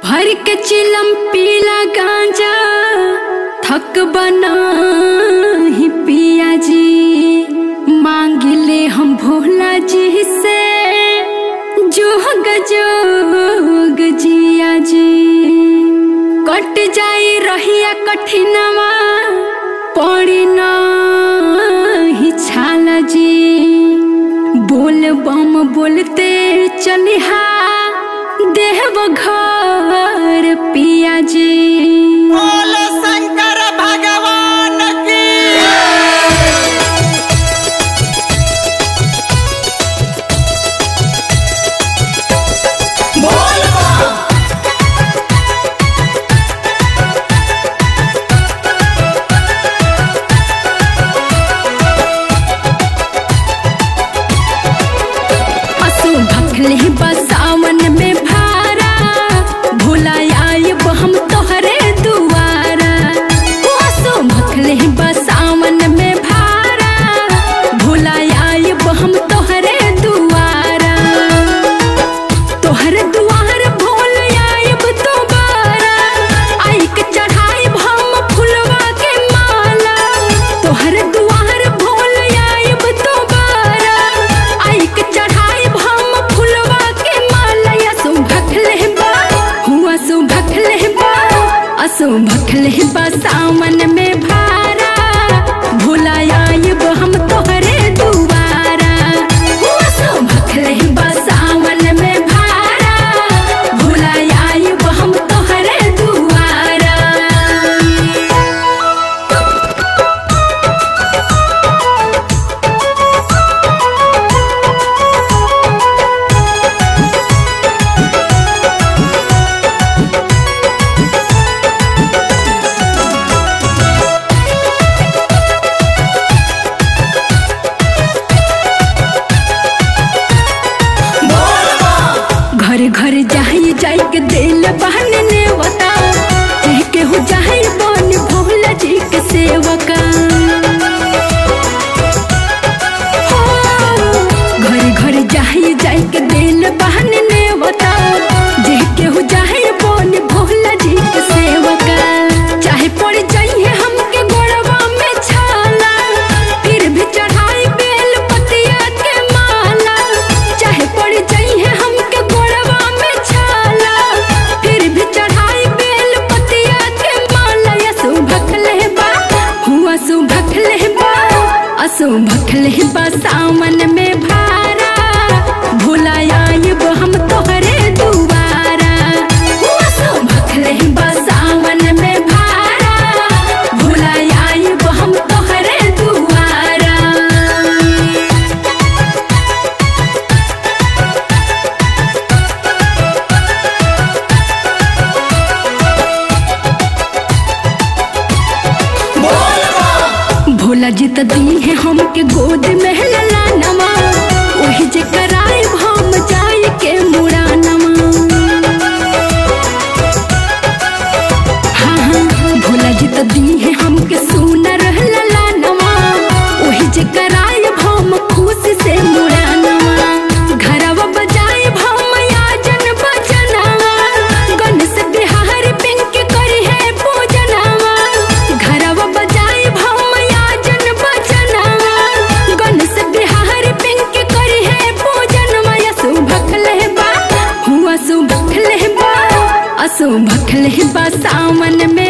भर के चिलम पीला गांजा थक बना ही पिया जी मांगिले हम भोला जी से जोग जोग जिया जी कट जाई रहिया कठिनवा पड़ी ही छाला जी बोल बम बोलते चलिहा देव घर पिया जी बोल शंकर भगवान की बोल असो भखले बसावन में भारा भोला आयब हम तोहरे दुआरा ओ असो भखले बसावन में भारा भोला आयब हम तोहरे दुआरा तोहर दुआर भोल आयब दोबारा आई के चढ़ाइब हम फुलवा के माला तोहर दुआर भोल आयब दोबारा आई के चढ़ाइब हम फुलवा के माला असो भखले बा हुआ सो भखले बा असो भखले बा सावन में भारा भोला आयब हम तोहरे दुआरा हुआ सो भखले बा सावन में भारा भोला आयब हम तोहरे दुआरा घर घर जाई जाई के दिल बहन ने बता कह के हो जाई बन भोला जी के सेवका हो, घर घर जाई जाई के दिल बहन ने बता जे के हो जाई बन भोला जी के सेवका चाहे पड़ जाइए हमके गोड़वा में छाला फिर भी चढ़ाई बेल पतिया के माला चाहे पड़ जाइए हमके गोड़वा में छाला फिर भी चढ़ाई बेल पतिया के माला असु भखले बा हुआ सु भखले बा असु भखले बा सावन में भारा भोला आयब हम तोहरे दुआरा हुआ सु भखले बा सावन में भारा भोला आयब हम तोहरे दुआरा भोला जी त दी है हमके गोद में लला नमा वही जे कराए हम जाए के मुड़ा नमा हाँ हाँ भोला जी त दी है हमके सुनर लला नमा वही जे कराए हम खुश से मुड़ा नमा घरवा बजाए हम याजन बजनवा गणेश बिहार पिंक करी है पूजनवा घरवा बजाए हम याजन बजनवा गणेश बिहार पिंक करी है पूजनवा असु भखले बा हुआ सु भखले बा असु भखले बा सावन में